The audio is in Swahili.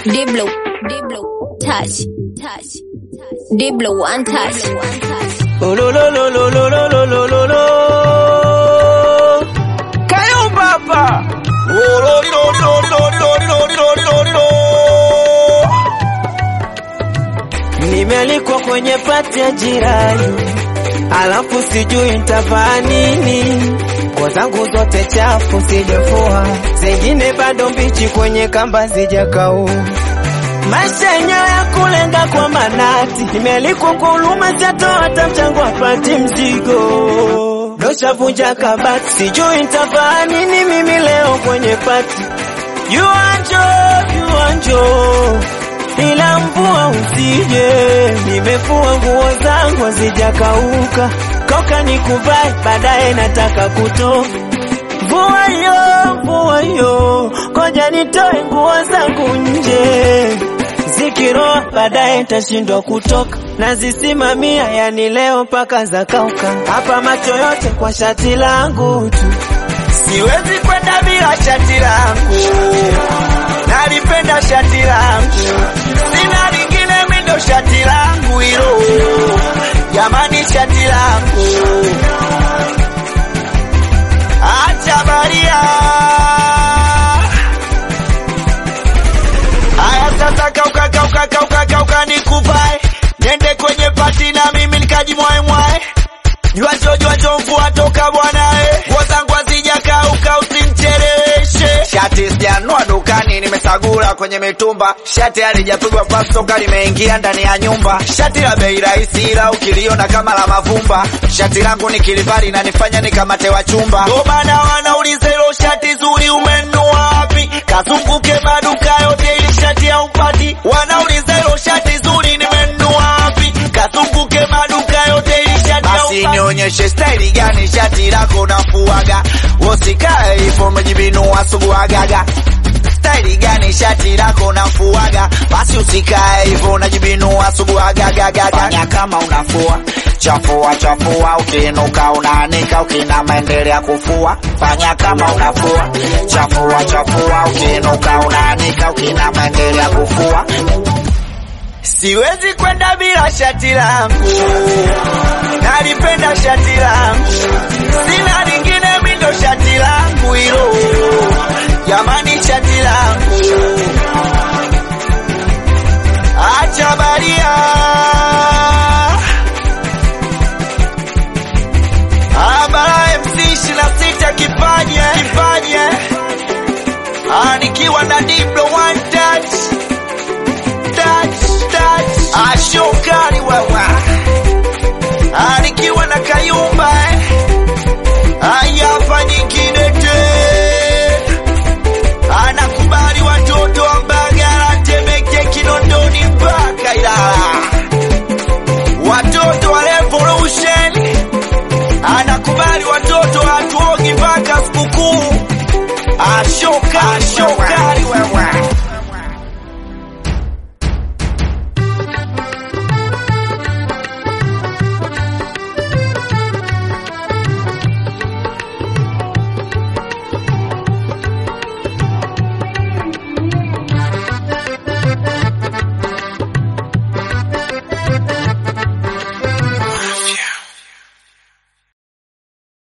Diblo, Diblo, touch, touch, Diblo, one touch, one touch. Oh, lo, lo, lo, lo, lo, lo, lo, lo, lo, lo. Kayumba hapa. Oh, lo, li, lo, li, lo, li, lo, li, lo, li, lo, li, lo, li, lo, li, lo. Nimealikwa kwenye pati ya jirani, alafu sijui nitavaa nini. Nguo zangu zote chafu sijafua, zingine bado mbichi kwenye kamba zijakau. Maisha yenyewe ya kulenga kwa manati, nimealikwa kwa huruma, sijatoa hata mchango apati mzigo. Doshavunja kabati, sijui nitavaa nini mimi leo kwenye pati. Yuanjo, yuanjo ila mvua usije, nimefua nguo zangu hazijakauka, koka nikuvae, baadaye nataka kutoka. Mvua yo, mvua yo, koja nitoe nguo zangu nje, zikiroa baadaye tashindwa kutoka, nazisimamia yani leo mpaka zakauka, hapa macho yote kwa shati langu tu, siwezi kwenda bila shati langu nalipenda shati langu, sina lingine mindo shati langu hilo, jamani, shati langu acha baria. Aya, sasa kauka kauka kauka kauka, nikuvae nende kwenye pati na mimi nikajimwae mwae Jwacho jwacho mvua toka bwanae, nguo zangu hazijakauka usimcheleweshe. Shati sijanua dukani, nimesagula kwenye mitumba. Shati halijapigwa pasi toka limeingia ndani ya nyumba. Shati la bei rahisi, ila ukiliona kama la mavumba. Shati langu nikilivaa linanifanya nikamate wa chumba. Ndo maana wanauliza hilo shati zuri umenunua wapi? Kazunguke maduka yote ili shati haupati. Wanauliza hilo shati zuri nimenunua wapi? Kazunguke maduka yote ili shati basi nionyeshe staili gani shati lako nafuaga, usikae hivyo umejibinua suguagaga. Staili gani shati lako nafuaga, basi usikae hivyo unajibinua suguagagaga. Fanya kama unafua chafua chafua, ukiinuka unaanika, ukinama endelea kufua. Fanya kama unafua chafua chafua, ukiinuka unaanika, ukinama endelea kufua. Siwezi kwenda bila shati langu, nalipenda shati langu, sina lingine mindo shati langu hilo, jamani, shati langu acha baria. Abara MC ishirini na sita kipaje kipaje, Ah, nikiwa na Diblo one touch touch touch, ashokari wewe, Ah, nikiwa na Kayumba eh, haya nyingine te, anakubali watoto wa Mbagala, Temeke, Kinondoni mpaka Ilala, watoto wa Revolution, anakubali watoto wa Tuogi mpaka sikukuu, ashoka ashoka